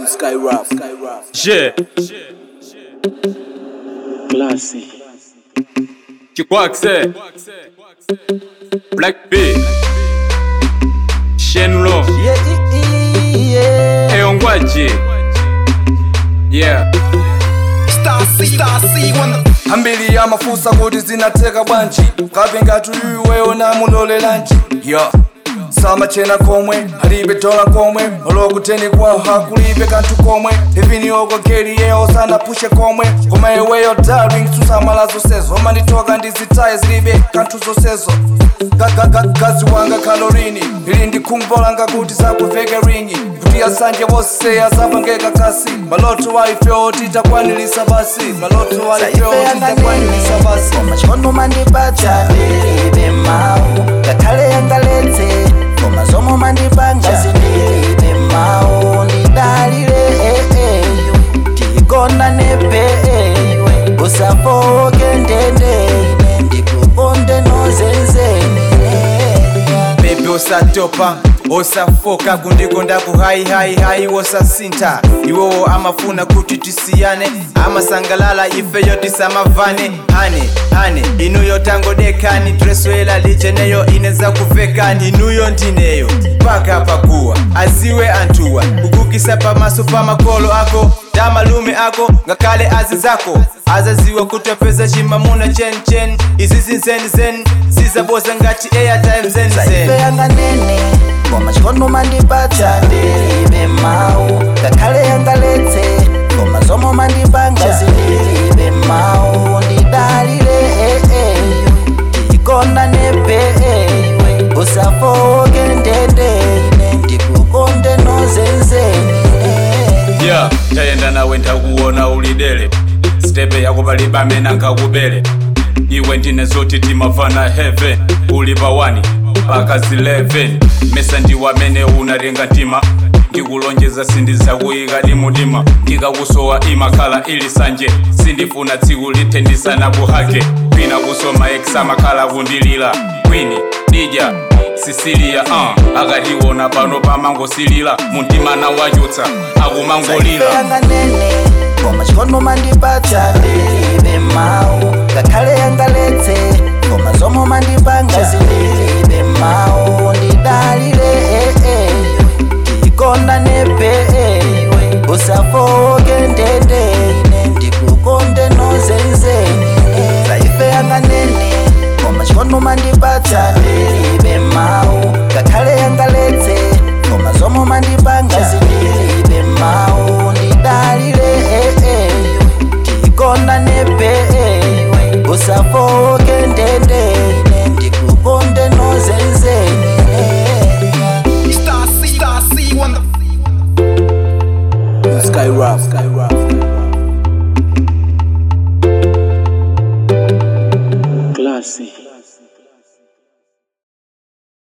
Skyrock. Skyrock. Je, Classy. tu crois que c'est Black B, Shenlo, et Ongwaji. Yeah, hambili ya mafusa kuti zinateka bwanji kape ngati iweyo namulolelanji yo samachena komwe alibe dola komwe olokuteni kwawo hakulibe kanthu komwe ipiniyoko geli yeyo sanapushe komwe koma iweyo darling susamala zonsezo omanditoka ndizitaye zilibe kanthu zonsezo gazi wanga kalorini ili ndikhumbolanga kuti zakuveke ringi kuti asanje wose azapangeka kasi maloto waifewo titakwanilisa basi maloto waifewo titakwanilisa basi machono mandipatsa ndilibe mawu ngakhale yangaletse koma zomwe mandipanga zindilibe mawu ndidalire eyo tikona nepeyo usafoke ndendeine ndikukonde nozenzene bebe osatopa osafoka kundikonda kuhayihayihayi wosasintha iwowo amafuna kuti tisiyane amasangalala ifeyo tisamavane hane hane inuyo tangodekani dresoela lijeneyo ineza kuvekani inuyo ndineyo paka pakuwa aziwe antuwa kukukisa pamaso pa makolo ako da malume ako ngakhale azi zako azaziwa kutopeza chimamuna chenchen izi zinzenzen zizaboza ngati airtime zenzen ife yanganene koma chikono mandipatsa ndilibe mawu ngakhale yangaletse koma zomwe mandipanga zindilibe mawu ndidalire eyo tikona nepeyo usafoke ndendeine ndikukonde nozenzene yeah, tayenda nawe ntakuona ulidele stepe yako palibamena nkakubele iwe ndine zoti timafana heaven uli pa 1 mpaka 11 mesa ndiwamene unatenga mtima ndikulonjeza sindizakuyika ndi mutima ndikakusowa imakhala ili sanje sindifuna tsiku lithendisana kuhake kwina kusoma eksamakhala kundilira kwini dija sisiliya uh, akationa pano pamangosilira muntima nawachutsa akumangolira yanganene koma chikono mandipatsa ndilibe mawu ngakhale yangaletse koma zomwe mandipanga zindilibe mawu ndidalire eyo tikona nepeyo usafoke ndendeine ndikukonde nozenzene zaife yanganene koma chikono mandipatsa ndilibe mawu ngakhale yangaletse koma zomwe mandipanga zindilibe mawu ndidalire eyo tikona nepeyo usafoke ndendeine ndikukonde nozenzene Skyrock. Skyrock. Classy.